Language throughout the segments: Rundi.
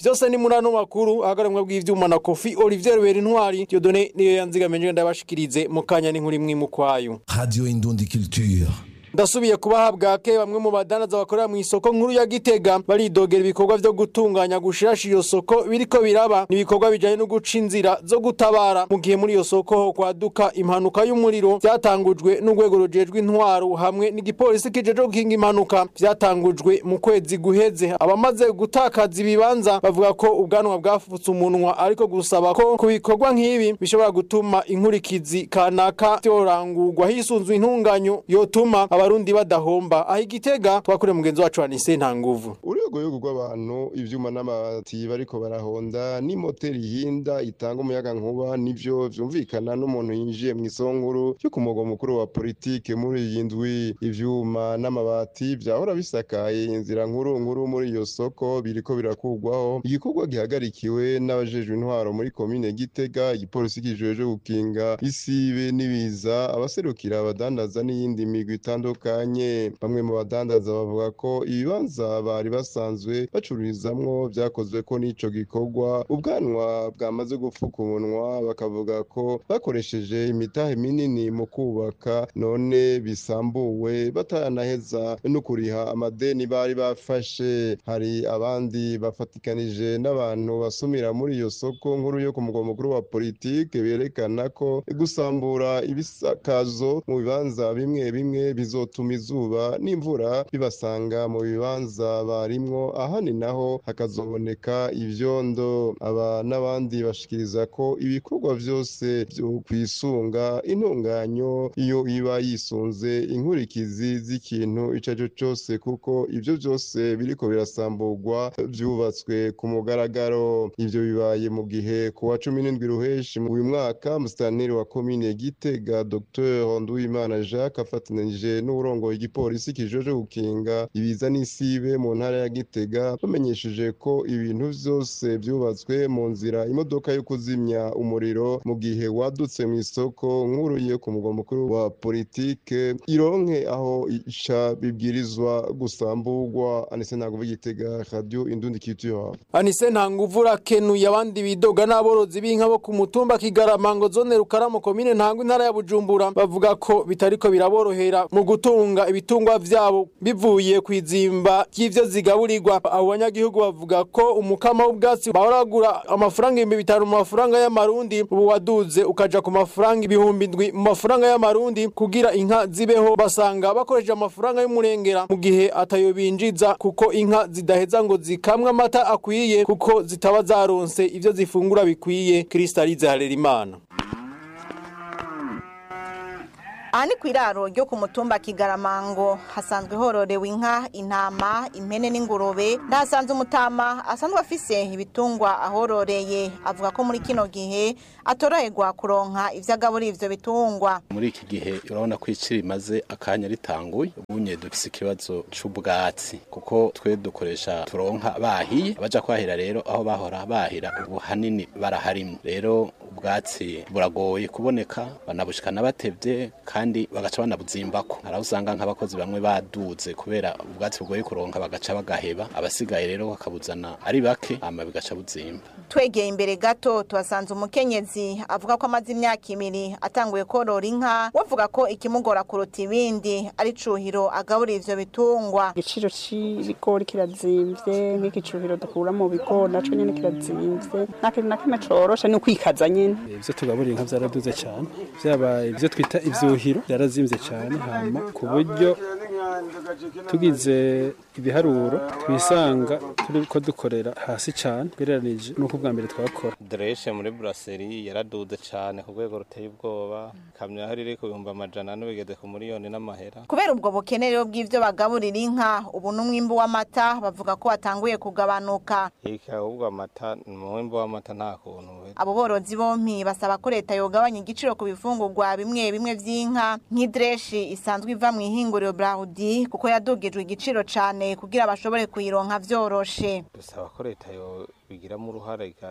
vyose ni muri ano makuru ahagaramwa bw'ivyuma na Kofi Olivier Berintwari Dieudonné niyo yanzigamenje ndabashikirize mu kanya n'inkuru imwe mu kwayo Radio Indundi Culture. ndasubiye kubaha bwake bamwe mu badanaza bakorera mu isoko nkuru ya Gitega baridogera ibikorwa vyo gutunganya gushirasha iyo soko biriko biraba nibikorwa bijanye no guca inzira zo gutabara mu gihe muri iyo soko ho kwaduka impanuka y'umuriro vyatangujwe n'urwego rujejwe intwaro hamwe n'igipolisi kijeje gukinga impanuka vyatangujwe mu kwezi guheze abamaze gutakaza ibibanza bavuga ko ubwanwa bwafutse umunwa ariko gusaba ko ku bikorwa nk'ibi bishobora gutuma inkurikizi kanaka vyorangurwa hisunzwe intunganyo yotuma abarundi badahomba aho igitega twakure mugenzi wacu Anise nta nguvu urwego rw'abantu ivyuma n'amabati bariko barahonda n'imoteri ihinda itanga umuyaga nkuba nivyo vyumvikana n'umuntu yinjiye mu isonkuru cyo ku mugwa mukuru wa politike muri iyi ndwi ivyuma n'amabati vyahora bisakaye inzira nkuru nkuru muri iyo soko biriko birakugwaho igikorwa gihagarikiwe n'abajejwe intwaro muri komine Gitega igipolisi kijejwe gukinga isibe n'ibiza abaserukira abadandaza n'iyindi migwi itandukanye bamwe mu badandaza bavuga ko ibibanza bari basanzwe bacururizamwo vyakozwe ko n'ico gikorwa ubwanwa bwamaze gupfuka umunwa bakavuga ko bakoresheje imitahe minini mu kubaka none bisambuwe bataranaheza no kuriha amadeni bari bafashe hari abandi bafatikanije n'abantu basumira muri iyo soko nkuru yo ku mugwa mukuru wa politike berekana ko gusambura ibisakazo mu bibanza bimwe bimwe bizotuma izuba n'imvura bibasanga mu bibanza barimwo ahandi naho hakazoboneka ivyondo aba n'abandi bashikiriza ko ibikorwa vyose vyo kwisunga intunganyo iyo iba yisunze inkurikizi z'ikintu ico arico cose kuko ivyo vyose biriko birasamburwa vyubatswe ku mugaragaro ivyo bibaye mu gihe ku wa cumi n'indwi ruheshi mu uyu mwaka musitanteri wa komine Gitega Dr Nduwimana Jacques afatanije n'uburongoye igipolisi kijeje gukinga ibiza n'isibe mu ntara ya Gitega bamenyesheje ko ibintu vyose vyubatswe mu nzira imodoka yo kuzimya umuriro mu gihe wadutse mu isoko nkuru yo ku mugwa mukuru wa politike ironke aho ica bibwirizwa gusamburwa anise ntabwo Gitega radio Indundi Culture Anise nta nguvu urakenuye abandi bidoga n'aborozi b'inka bo ku mutumba Kigaramango zone Rukaramo komine ntango intara ya Bujumbura bavuga ko bitariko biraborohera mu gutunga ibitungwa vyabo bivuye kwizimba ry'ivyo zigaburirwa abo banyagihugu bavuga ko umukama w'ubwatsi bahoragura amafaranga ibihumbi bitanu mu mafaranga y'amarundi ubu waduze ukaja ku mafaranga ibihumbi ndwi mu mafaranga y'amarundi kugira inka zibeho basanga bakoresheje amafaranga y'umurengera mu gihe atayo binjiza kuko inka zidaheza ngo zikamwe amata akwiye kuko zitaba zaronse ivyo zifungura bikwiye Kristalize Harerimana aha ni ku iraro ryo ku mutumba kigaramango hasanzwe hororewe inka intama impene n'ingurube ndahasanze umutama asanzwe afise ibitungwa ahororeye avuga ko muri kino gihe atoroherwa kuronka ivyo agaburira ivyo bitungwa muri iki gihe urabona ko iciri rimaze akanya ritanguye ubunye dufise ikibazo c'ubwatsi kuko twe dukoresha turonka bahiye abaja kwahira rero aho bahora bahira ubu hanini baraharimwe rero ubwatsi buragoye kuboneka banabushikana batevye kandi bagaca banabuzimbako haraho usanga nk'abakozi bamwe baduze kubera ubwatsi bugoye kuronka bagaca bagaheba abasigaye rero bakabuzana ari bake hama bigaca buzimba twegeye imbere gato tuhasanze umukenyezi avuga ko amaze imyaka ibiri atanguye korora inka wavuga ko ikimugora kuruta ibindi ari cuhiro agaburira ivyo bitungwa igiciro c'ibigori kirazimvye nk'iki cuhiro dukura mu bigori naco nyene kirazimvye nta kintu na kimwe coroshe ni ukwikaza nyene ivyo tugaburira inka vyaraduze cane vyaba ivyo twita ivyuhiro vyarazimvye cane hama ku buryo tugize ibiharuro twisanga turiko dukorera hasi cane ugereranije n'uko ubwa mbere twakora Dreshe muri brasserie yaraduze cane ku rwego ruteye ubwoba kamyo hari iri ku bihumbi amajana ane bigeze ku miliyoni n'amahera kubera ubwo bukene rero bw'ivyo bagaburira inka ubu n'umwimbu w'amata bavuga ko watanguye kugabanuka iki ahubwo amata umwimbu w'amata nta kuntu uhera. abo borozi bompi basaba ko leta yogabanya igiciro ku bifungurwa bimwe bimwe vy'inka nk'idreshi isanzwe iva mu ihinguriro Braudi kuko yadugijwe igiciro cane kugira bashobore kuyironka vyoroshe dusaba ko leta yo bigiramo uruhare ika-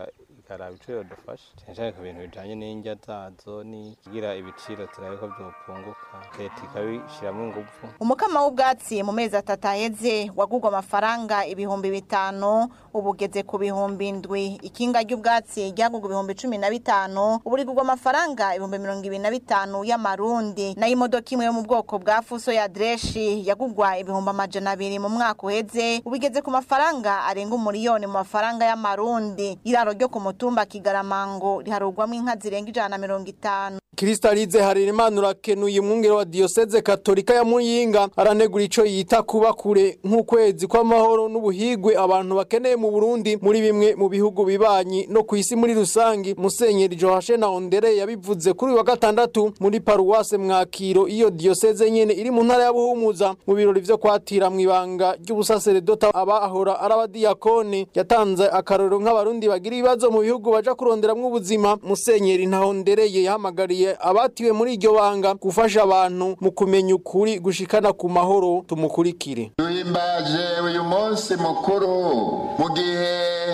ikaraba ico yodufasha cane cane ku bintu bijanye n'indya zazo ni kugira ibiciro turabe ko vyopunguka leta ikabishiramwo inguvu umukama w'ubwatsi mu mezi atatu aheze wagurwa amafaranga ibihumbi bitanu ubu ugeze ku bihumbi indwi ikinga ry'ubwatsi ryagurwa ibihumbi cumi na bitanu ubu rigurwa amafaranga ibihumbi mirongo ibiri na bitanu y'amarundi nayo imodoka imwe yo mu bwoko bwa fuso ya dreshi yagurwa ibihumbi amajana abiri mu mwaka uheze ubu igeze ku mafaranga arenga umuriyoni mu mafaranga y'amarundi iraro ryo ku mutumba kigaramango riharugwamo inka zirenga ijana na mirongo itanu Kristalize Harerimana urakenuye umwungere wa Diocese Katolika ya Muyinga aranegura ico yita kuba kure nk'ukwezi kw'amahoro n'ubuhigwe abantu bakeneye mu Burundi muri bimwe mu bihugu bibanyi no ku isi muri rusangi Musenyeri Joashe na Ondere yabivuze kuri uyu wa gatandatu muri paruwase Mwakiro iyo Diocese nyene iri mu ntara ya Buhumuza mu birori vyo kwatira mu ibanga ry'ubusaseredota abahora arabadiyakone yatanze akarorero nk'abarundi bagira ibibazo mu bihugu baja kuronderamwo ubuzima Musenyeri Ntahondereye yahamagariye abatiwe muri iryo banga gufasha abantu mu kumenya ukuri gushikana ku mahoro tumukurikire duhimbaje uyu munsi mukuru mu gihe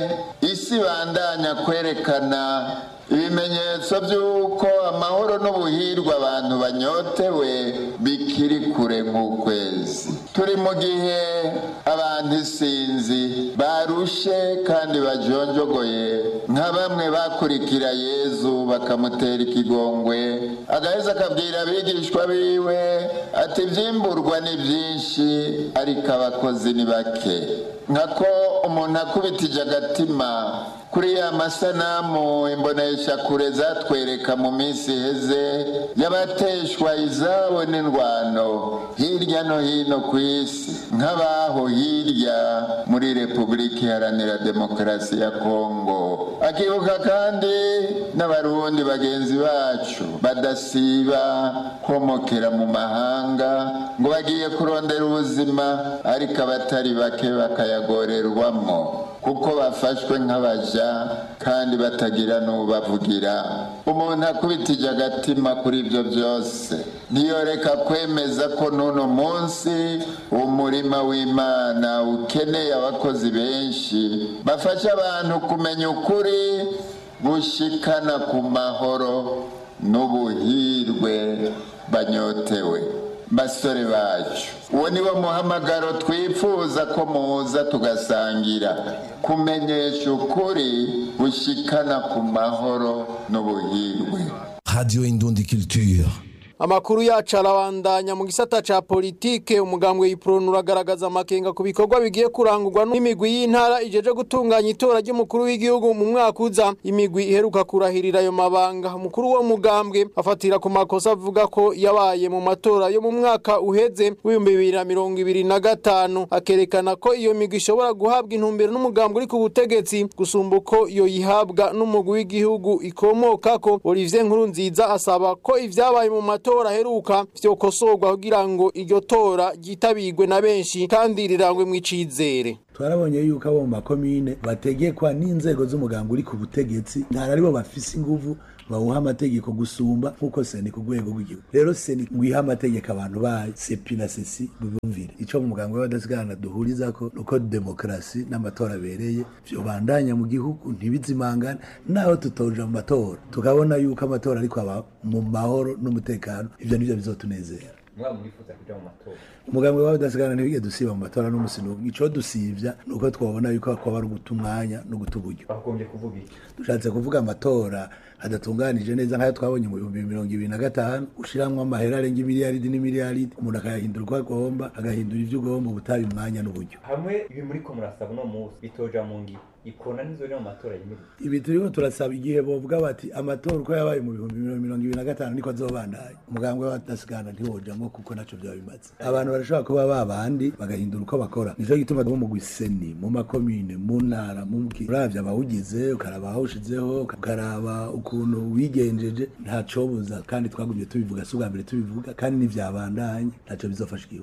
isi bandanya kwerekana ibimenyetso by'uko amahoro n'ubuhirwe abantu banyotewe bikiri kure nk'ukwezi turi mu gihe abantu isinzi barushe kandi bajonjogoye nka bamwe bakurikira yezu bakamutera ikigongwe agaheza akabwira abigishwa biwe ati ibyimburwa ni byinshi ariko abakozi ni bake nkako umuntu akubitije agatima kuri ya masanamu imbonesha kure zatwereka mu minsi iheze y'abateshwa izabo n'indwano hirya no hino ku isi nk'abaho hirya muri repubulika iharanira demokarasi ya kongo akibuka kandi n'abarundi bagenzi bacu badasiba komokera mu mahanga ngo bagiye kurondera ubuzima ariko abatari bake bakayagorerwamo kuko bafashwe nk'abaja kandi batagira n'ubavugira umuntu akubitije agatima kuri ibyo byose ntiyoreka kwemeza ko n'uno munsi umurima w'imana ukeneye abakozi benshi bafasha abantu kumenya ukuri gushikana ku mahoro n'ubuhirwe banyotewe basore bacu uwo ni wo muhamagaro twifuza ko muza tugasangira kumenyesha ukuri gushikana ku mahoro n'ubuhirwe Radio Indundi Culture. Amakuru yacu arabandanya mu gisata ca politike umugambwe yipronu uragaragaza amakenga ku bikorwa bigiye kurangurwa n'imigwi y'intara ijeje gutunganya itora ry'umukuru w'igihugu mu mwaka uza imigwi iheruka kurahirira ayo mabanga umukuru wo mugambwe afatira ku makosa avuga ko yabaye mu matora yo mu mwaka uheze w'ibihumbi bibiri na mirongo ibiri na gatanu akerekana ko iyo migwi ishobora guhabwa intumbero n'umugambwe uri ku butegetsi gusumba uko iyo yihabwa n'umugwi w'igihugu ikomokako Olivier Nkurunziza asaba ko ivyabaye mu matora matora aheruka vyokosorwa kugira ngo iryo tora ryitabirwe na benshi kandi rirangwe mw'icizere twarabonye yuko abo mu makomine bategekwa n'inzego z'umuganga uri ku butegetsi ntari aribo bafise inguvu bawuha amategeko gusumba nk'uko seni ku rwego rw'igihugu rero seni ngwiha amategeko abantu bayo sepi na sesi bibumvire ico mu muganga w'abadasigana duhurizako nuko demokarasi n'amatora abereye vyobandanya mu gihugu ntibizimangane naho tutoja mu matora tukabona yuko amatora ariko aba mu mahoro n'umutekano ivyo nivyo bizotunezera umugambi wawe udasigana ntibige dusiba mu matora n'umusi n'umwe ico dusivya nuko twabona yuko kwaba ari uguta umwanya no guta uburyo dushatse kuvuga amatora adatunganije neza nk'ayo twabonye mu bihumbi mirongo ibiri na gatanu ushiramwo amahera arenga imiliyaridi n'imiliyaridi umuntu akayahindura uko agomba agahindura ivyo ugomba ubutabi umwanya n'uburyo hamwe ibi muri ko murasaba uno munsi bitoja mu ngiro ikona nizo mu matora yimirije ibi turiko turasaba igihe bovuga bati amatora uko yabaye mu bihumbi mirongo ibiri na gatanu niko azobandanya umugambwe w'abadasigana ntiwojamwo kuko naco vyaba bimaze abantu barashobora kuba babandi bagahindura uko bakora nico gituma bo mu gwiseni mu makomine mu ntara mu mki uravye abawugize ukaraba ahawushizeho ukaraba ukuntu wigenjeje ntacobuza kandi twagumye tubivuga si ubwa mbere tubivuga kandi ntivyabandanye ntaco bizofasha igihugu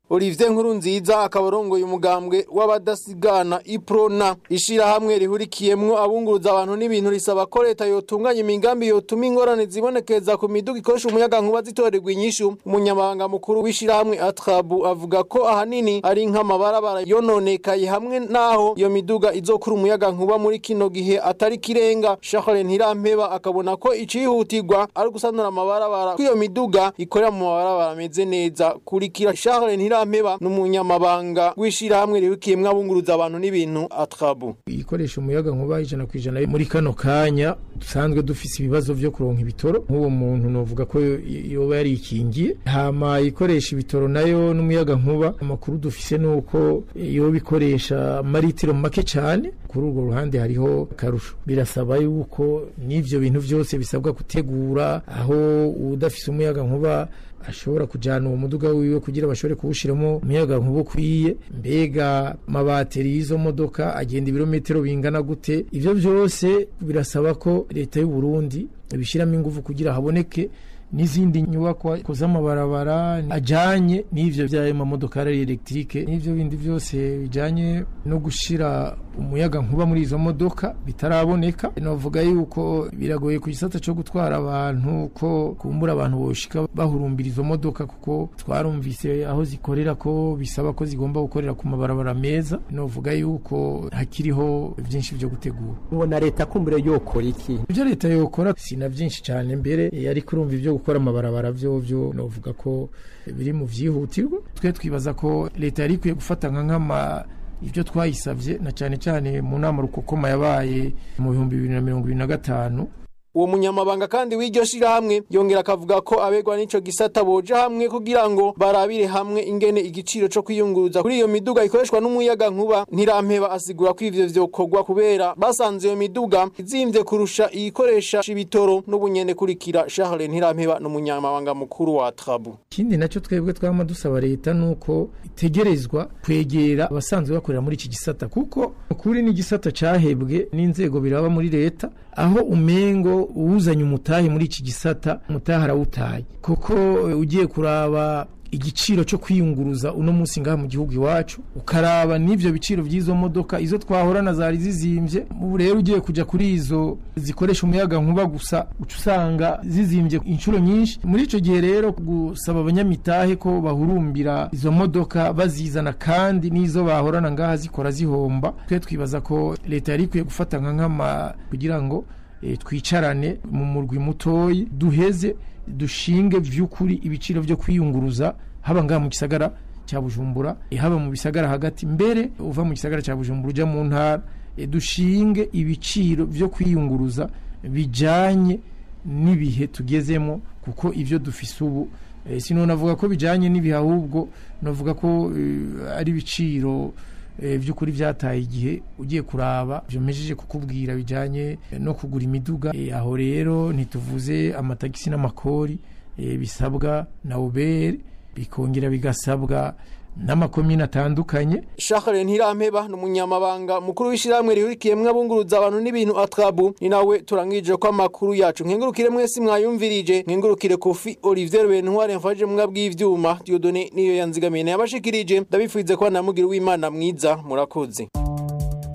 Olivier Nkurunziza akaba arongoye umugambwe w'abadasigana Iprona ishirahamwe rihurikiyemwo abunguruza abantu n'ibintu risaba ko leta yotunganya imigambi yotuma ingorane zibonekeza ku miduga ikoresha umuyaga nkuba zitorerwa inyishu umunyamabanga mukuru w'ishirahamwe Atrabu avuga ko ahanini ari nk'amabarabara yononekaye hamwe naho iyo miduga izokura umuyaga nkuba muri kino gihe atari kirenga Charles Ntirampeba akabona ko icihutirwa ari gusanura amabarabara ko iyo miduga ikorera mu mabarabara ameze neza kurikira Charles Ntirampeba n'umunyamabanga w'ishirahamwe rihurikiyemwo abunguruza abantu n'ibintu Atrabu ikoresha umuyaga nkuba ijana ku ijana muri kano kanya dusanzwe dufise ibibazo vyo kuronka ibitoro nk'uwo muntu novuga ko yoba yarikingiye hama ikoresha ibitoro nayo n'umuyaga nkuba amakuru dufise nuko yoba ikoresha maritiro make cane kuri urwo ruhande hariho akarusho birasaba yuko n'ivyo bintu vyose bisabwa gutegura aho udafise umuyaga nkuba ashobora kujana uwo muduga wiwe kugira bashobore kuwushiramo umuyaga nkuba ukwiye mbega amabateri y'izo modoka agenda ibirometero bingana gute ivyo vyose birasaba ko leta y'u Burundi ibishiramo ingufu kugira haboneke n'izindi nyubakwa z'amabarabara ajanye n'ivyo vy'ayo mamodokari elektrike n'ivyo bindi vyose bijanye no gushira umuyaga nkuba muri izo modoka bitaraboneka novuga yuko biragoye ku gisata co gutwara abantu ko kumbura abantu boshika bahurumbira izo modoka kuko twarumvise aho zikorera ko bisaba ko zigomba gukorera ku mabarabara meza novuga yuko hakiriho vyinshi vyo gutegura ubona leta kumbure yokora iki ivyo leta yokora sina vyinshi cane mbere yari kurumva ivyo gukora amabarabara vyo vyo novuga ko biri mu vyihutirwa twe twibaza ko leta yari ikwiye gufata nka nk'ama ibyo twayisabye na cyane cyane mu nama rukokoma yabaye mu bihumbi bibiri na mirongo ibiri na gatanu uwo munyamabanga kandi w'iryo shirahamwe yongera akavuga ko abegwa n'ico gisata boja hamwe kugira ngo barabire hamwe ingene igiciro co kwiyunguruza kuri iyo miduga ikoreshwa n'umuyaga nkuba ntirampeba asigura ko ivyo vyokorwa kubera basanze iyo miduga izimvye kurusha iyikoresha ibitoro n'ubunyene kurikira Charles Ntirampeba n'umunyamabanga mukuru wa Trabu ikindi nacyo twebwe twama dusaba leta nuko itegerezwa kwegera abasanzwe bakorera muri iki gisata kuko ukuri ni igisata cahebwe n'inzego biraba muri leta aho umengo uwuzanye umutahe muri iki gisata umutahe arawutaye kuko ugiye kuraba igiciro cyo kwiyunguruza uno munsi ngaha mu gihugu iwacu ukaraba n'ivyo biciro by'izo modoka izo twahorana zari zizimbye ubu rero ugiye kuja kuri izo zikoresha umuyaga nkuba gusa uca usanga zizimbye inshuro nyinshi muri ico gihe rero gusaba abanyamitahe ko bahurumbira izo modoka bazizana kandi n'izo bahorana ngaha zikora zihomba twe twibaza ko leta yari ikwiye gufata nka nkama kugira ngo e, twicarane mu murwi mutoyi duheze dushinge vy'ukuri ibiciro vyo kwiyunguruza haba ngaha mu gisagara cya Bujumbura e, haba mu bisagara hagati mbere uva mu gisagara cya Bujumbura uja mu ntara e, dushinge ibiciro vyo kwiyunguruza bijanye n'ibihe tugezemo kuko ivyo dufise ubu e, sino navuga ko bijanye n'ibihe ahubwo navuga ko e, ari ibiciro by'ukuri byataye igihe ugiye kuraba byomejeje kukubwira bijyanye no kugura imiduga aho rero ntituvuze amatagisi n'amakori bisabwa na uberi bikongera bigasabwa n'amakomine atandukanye Charles Ntirampeba n'umunyamabanga mukuru w'ishiramwe rihurikiyemwe abunguruza abantu n'ibintu atrabu ni nawe turangije ko amakuru yacu nkengurukire mwese mwayumvirije nkengurukire Kofi Olivier Bentware mfaje mwabwi bw'ivyuma Dieudonné niyo yanzigamiye yabashikirije ndabifuze ko namugira w'Imana mwiza murakoze